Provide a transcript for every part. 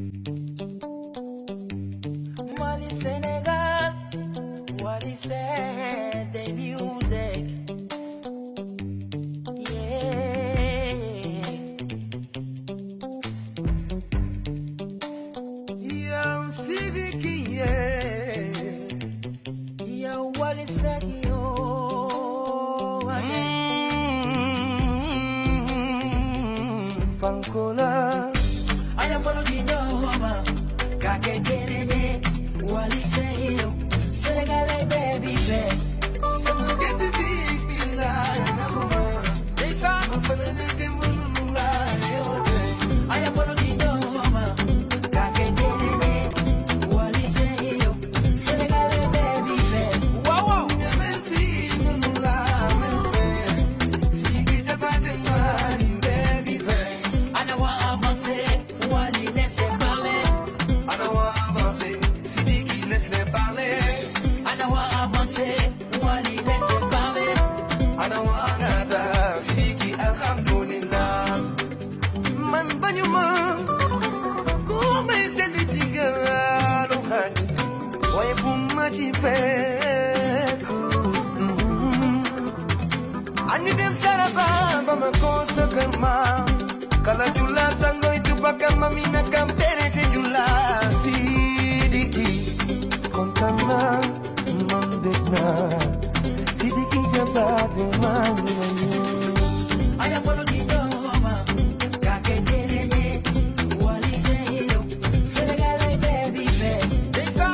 Mali Senegal, what he said, the music. Yeah. Yow Sidiki yeah. Yo, what he said, yo. Mm, Fankola I am one of the Noma. Kake Kennedy, what he say, yo. Senegal, baby, baby. Sama get the big big lie Nakuma Lisa, I'm feeling it in my lie I am one of the Noma. Kake Kennedy, what he say, yo. Senegal, baby, baby. Wow, wow. Jamen fi munu la men fe Sigi jabate mani baby fe Ana wa avancer, wali laisse parler. Ana wa avancer Sidiki laisse-les parler Ana wa avancer, wali laisse parler. Ana wa nata Sidiki alhamdulillah Man bañuma ku may sedd ci gaalu xañ waaye bu ma ci fekk añu dem saraba ba ma ko sa kër maam kala jula sangoy tubakal ma mi na kam tere te jula sidiki kontaan naa man dégg naa sidiki jabaate maa ngi la ñëw Aya polo di doma, kake terene, wali seyo, Senegal baby baby. Lisa,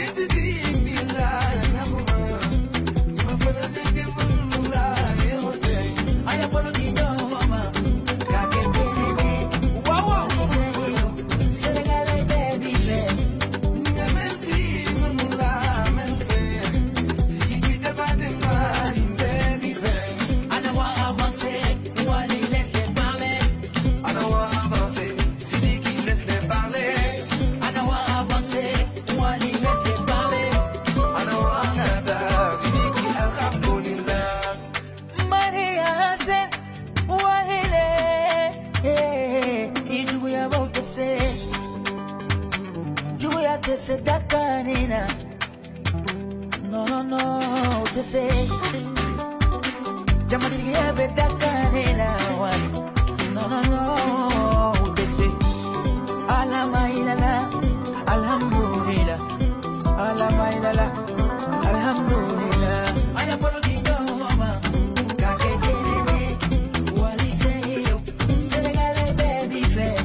aya polo di doma, kake terene, wali seyo, Senegal baby baby. Ana wa avancer, wali laisse parler. Ana wa avancer, wali laisse parler. Maria Hassan, wahile, ijugu ya bautese, jugu ya tese dakanina. No, no, no, tese. Jamatigi ya be dakanina, wali. No, no, no, tese. Alama ilala, alhamdulillah. Alama ilala, alhamdulillah. Aya polo di doma, kake terene, wali seyo, Senegal baby fair.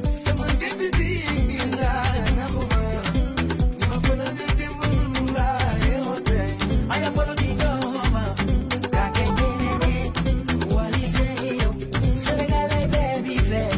Aya polo di doma, kake terene, wali seyo, Senegal baby fair.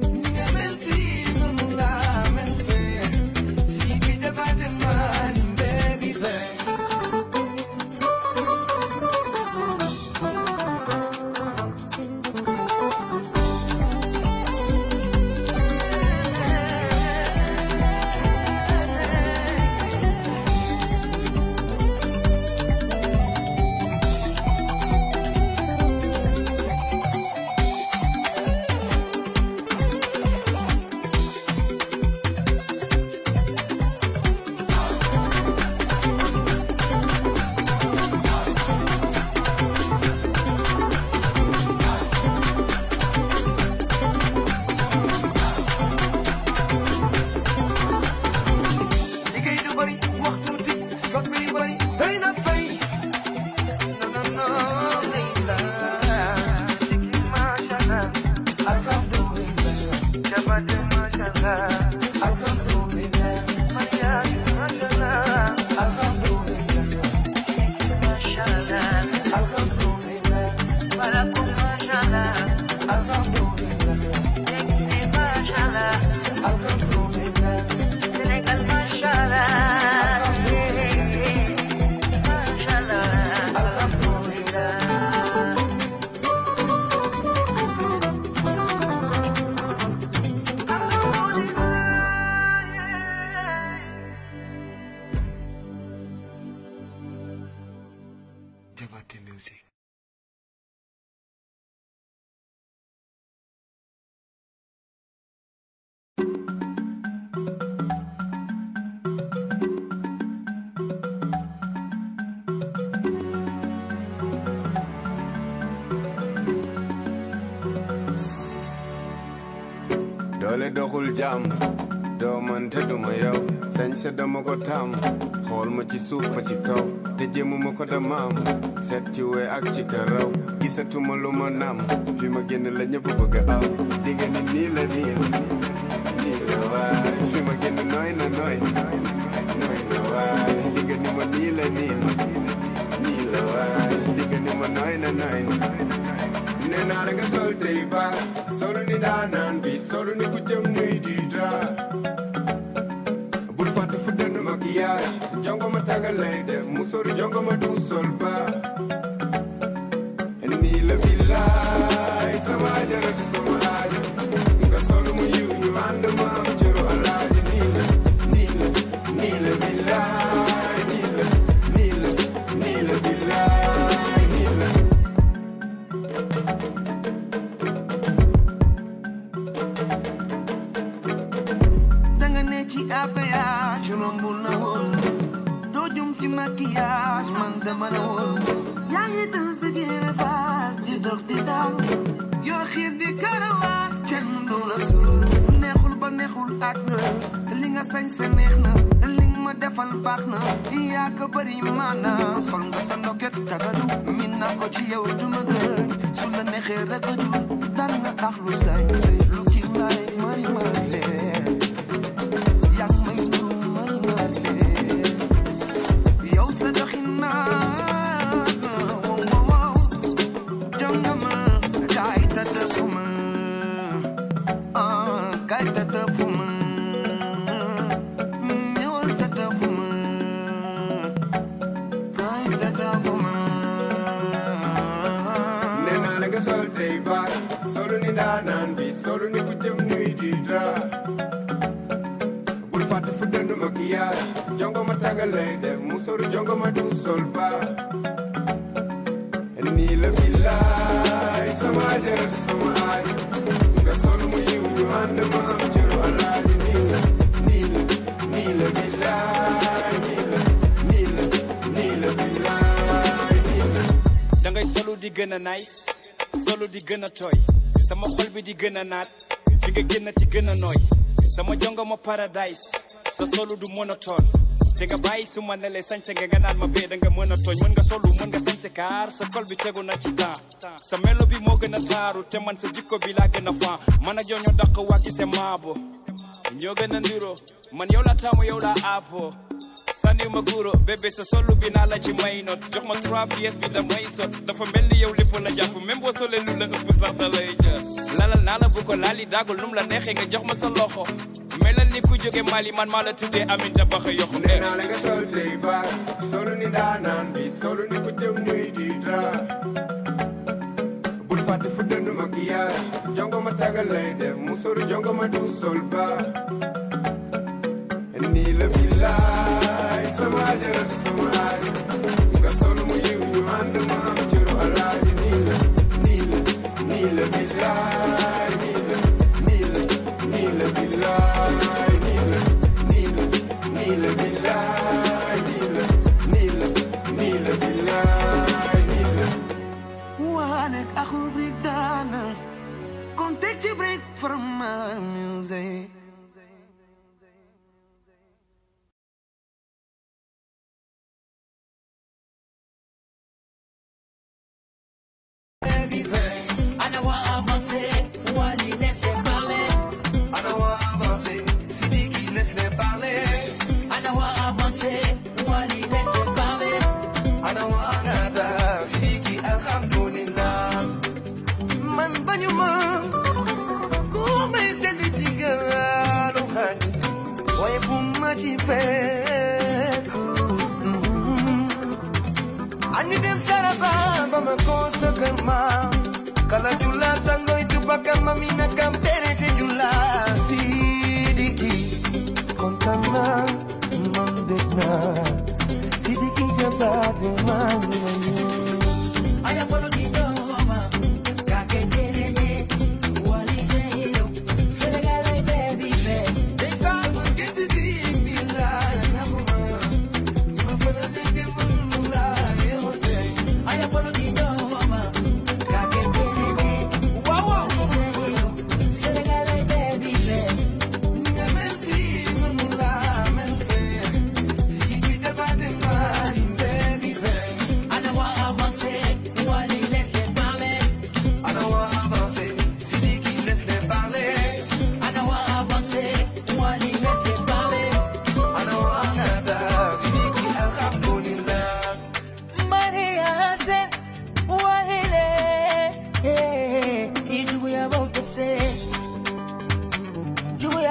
liggéey du bëri wax tuuti soppi yu bëri doy na fay non non non ndeysaan sikki macha allah alhamdulillah jabate macha allah alhamdulillah mariage macha allah alhamdulillah sikki macha allah alhamdulillah baraku macha allah alhamdulillah sikki macha allah alhamdulillah Senegal mashallah Mashallah Alhamdulillah Alhamdulillah doole doxul jàmm doo man te duma yow sañ sa dama ko tàmm xool ma ci suuf ba ci kaw te jéemuma ko damaam seet ci we ak ci karaw gisatuma lu ma nam fi ma génn la ñëpp bëgg aw digga ni nii la nii nii la waay fi ma génn nooy na nooy nooy na waay digga ni ma nii la nii nii la waay digga ni ma nooy na nooy nee naa la nga sol tey baas solu ni daanaan bi solu ni ku jëm nuy di dra bul fàtte fu dënd maquillage jongo ma tagal lay def mu sori jongo ma du sol ba nii la billaay sama jarati sama aajo nga solu mu yiw ñu ànd ma am cëru alaaji nii la nii la nii la billaay nii la nii la nii la billaay nii la danga ne ci APH rombul na woon doo jum ci maquillage man dama la woon yaa ngi dal sa géere faal di dox di daw yoo xiir di karawaas kenn du la suul neexul ba neexul ak nga li nga sañ sa neex na li nga ma defal baax na yaa ko bëri maana sol nga sa ndoket tagadu min naa ko ci yow du ma gëñ su la neexee rek a jul dal nga tax lu sañ say lu ci laay mari mari lee yaa ngi may nuru mari mari lee yow sa doxin naa wow wow wow jonga ma kaay tata fu ma ah kaay tata fu ma ñëwal tata fu ma kaay tata fu ma nee naa la nga sol tey baas solu ni daanaan bi solu ni ku jëm nuy di dra bul fàtte fu dënd maquillage jongo ma tagal lay def mu sori jongo ma du sol ba nii la billaay sama jarat sama aajo nga sol mu yiw ñu ànd ma am cëru alaaji nii la nii la nii la billaay nii la nii la nii la billaay nii la da ngay solu di gën a nice solu di gën a tooy sama xol bi di gën a naat fi nga génn ci gën a nooy sama jongo ma paradise sa solu du monotone te nga bàyyi su ma nelee sañse nga nga naan ma bee da nga mën a tooñ mën nga solu mën nga sañse kaar sa kol bi tegu na ci temps sa melo bi moo gën a taaru te man sa jikko bi laa gën a fan man ak yow ñoo dàq waa gise maabo ñoo gën a ndiro man yow la taamu yow la aapo sànniw ma guro bébé sa solu bi naa la ci may not jox ma trois pièces bi damay sot dafa mel ni yow lépp la jàpp même boo solee lu la ëpp sax da lay jël lalal naa la bu ko laali daagul num la neexee nga jox ma sa loxo melal ni ku jóge Mali man maa la tuddee Aminta Baxa yoxu nee naa la nga sol tey baas solu ni daanaan bi solu ni ku jëm nuy di dra bul fàtte fu dënd maquillage jongo ma tagal lay def mu sori jongo ma du sol ba nii la billaay sama jarat sama aajo nga sol mu yiw ñu ànd ma am cëru alaaji nii la nii la nii la billaay nii la nii la nii la billaay nii la nii la nii la billaay nii la nii la nii la billaay nii la Wanek aku break down Come take a break from my music Ana wa avancer, wali laisse parler. Ana wa avancer, Sidiki laisse-les parler Ana wa avancer, wali laisse parler. Ana wa nada, Sidiki alhamdulillah Man bañu ma Ku may sendi ci gaalu xañ Waaye bu ma ci fekk Ani dem saraba ba ma ko sa kër maam Kala jula sangoy tubakan mamina kampere te jula Sidiki kontaan naa man bég naa Sidiki jabaate maa ngi lay nuyu. Aya polo di doma, kake terene, wali seyo. Senegal baby baby. Ndeysaan gerte bi bi laa naxuma ni ma fa la dëgg mënu laa yeewoo tey. Aya polo di doma, kake terene, wali seyo.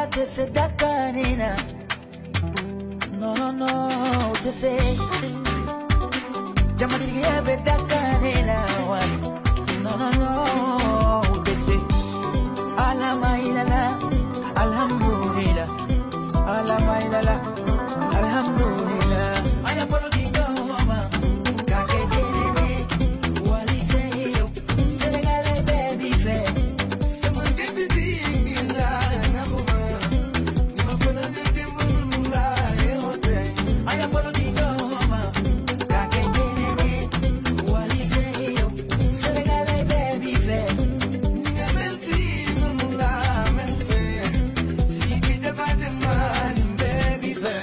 tese dakanina no no no tese jamatigiya bɛ dakanina wali no no no tese alamailala alhamdulillah alamailala alhamdulillah aya bolo di doma kake jenene wali seyo senegale baby fe sama gëdd bi laa naxuma ni ma ko la gëdd mënu laa yeewoo tey aya bolo di doma kake jenene wali seyo senegale baby fe ni nga mel fii mënu laa mel fee si ki jabaate maan baby fee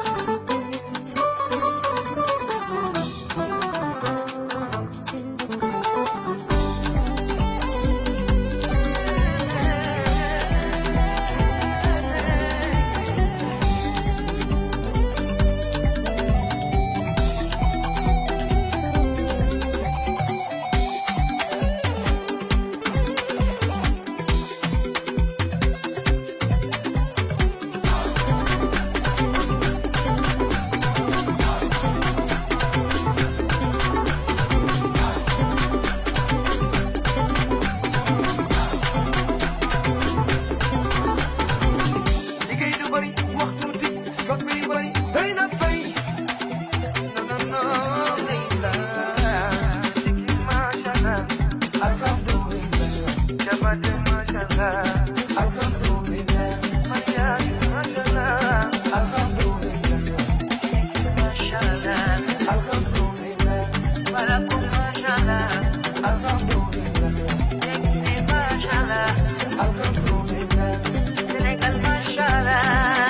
liggéey du bëri wax tuuti soppi yu bëri doy na fay non non non ndeysaan sikki macha allah alhamdulillah jabate macha allah alhamdulillah mariage macha allah alhamdulillah sikki macha allah alhamdulillah baraku macha allah alhamdulillah yekki macha allah alhamdulillah Senegal mashallah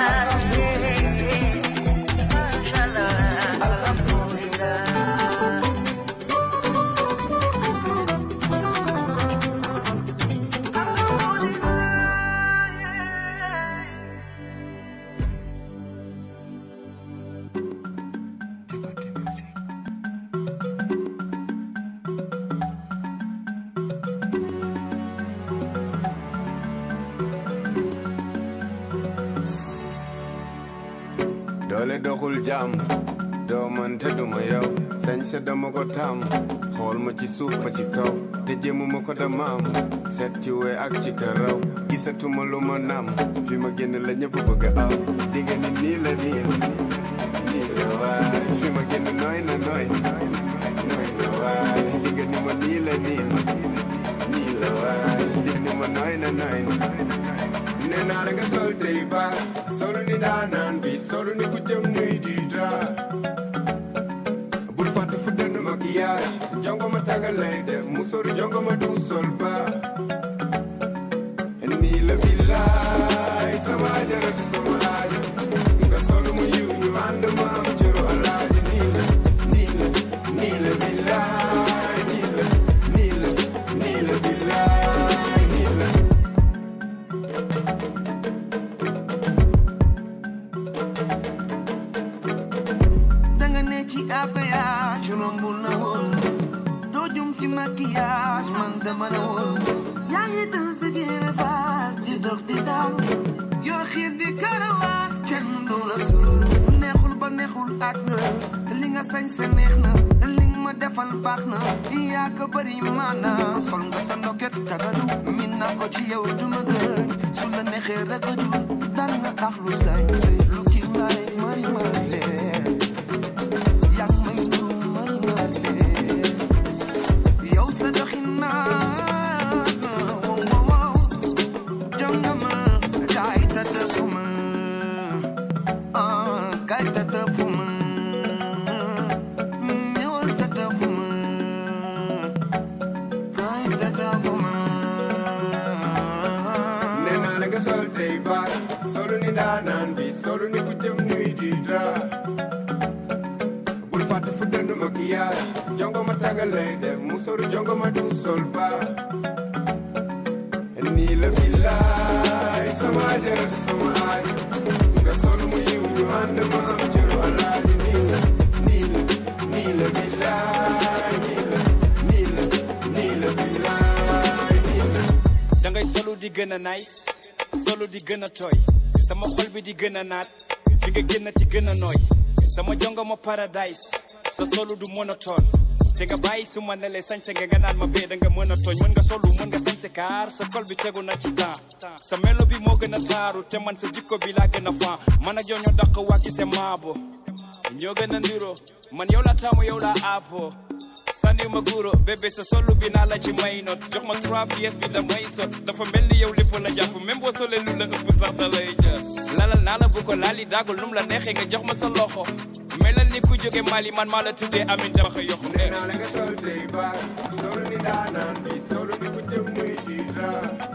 mashallah alhamdulillah doole doxul jàmm doo man te duma yow sañ sa dama ko tàmm xool ma ci suuf ba ci kaw te jéemu ma ko damaam seet ci we ak ci karaw gisatuma lu ma nam fi ma génn la ñëpp bëgg a aw dinga ni nii la nii nii la waay fi ma génn nooy na nooy nooy na waay dinga ni ma nii la nii nii la waay dinga ni ma nooy na nooy nee naa la nga sol tey baas solu ni daanaan bi solu ni ku jëm nuy di dra bul fàtte fu dënn maquillage jongo ma tagal lay def musóoru jongo ma du sol ba nii la billaay sama ajaratu sama aajo nga solu mu yiw ñu ànd ma am cëru alaaji nii la nii la nii la billaay nii la nii la nii la billaay nii la danga ne ci APH romb la woon doo jum ci maquillage man dama la woon yaa ngi dal sa génne faat di dox di daw yor xiir di karawaas kenn du la suul neexul ba neexul ak na li nga sañ sa neex na li nga ma defal baax na yaa ko bëri maana sol nga sa ndoket tagadu min naa ko ci yow du ma gën su la neexee rek a dul dal nga tax lu sañ say lu kii mari mari mari yang may du mari mari yow sa doxin naa wow wow wow jongama kaay tëddëfuma ah kaay tëddëfuma ñëwal tëddëfuma kaay tëddëfuma nee naa la nga sol tey baas solu ni ndaanaan bi solu ni ku jëm nuy di dra bul fàtte fu dënd maquillage jongo ma tagal lay def musóoru jongo ma du sol ba nii la billaay sama ajaratu sama aajo nga solu mu yiw ñu ànd ma am cëru alaaji nii la nii la nii la billaay nii la nii la nii la billaay nii la da ngay solu di gën a nice solu di gën a tooy sama xol bi di gën a naat fi nga génn ci gën a nooy sama jongo ma paradise sa solu du monotone te nga bàyyi su ma nelee sañse nga nga naan ma bee da nga mën a tooñ mën nga solu mën nga sañse kaar sa kol bi tegu na ci temps sa melo bi moo gën a taaru te man sa jikko bi laa gën a fan man ak yow ñoo dàq wàcc se maabo ñoo gën a ndiro man yow la taamu yow la aapo sandi ma guro bébé sa solu bi naa la ci may not jox ma trois pièces bi damay sot dafa mel ni yow lépp la jàpp même boo solee lu la ëpp sax da lay jar lalal naa la bu ko laali daagul num la neexee nga jox ma sa loxo melal ni ku jóge Mali man maa la tuddee amin jabaxa yoxu nee naa la nga sol tey baas sol ni daanaan bi sol ni ku jëm muy jiita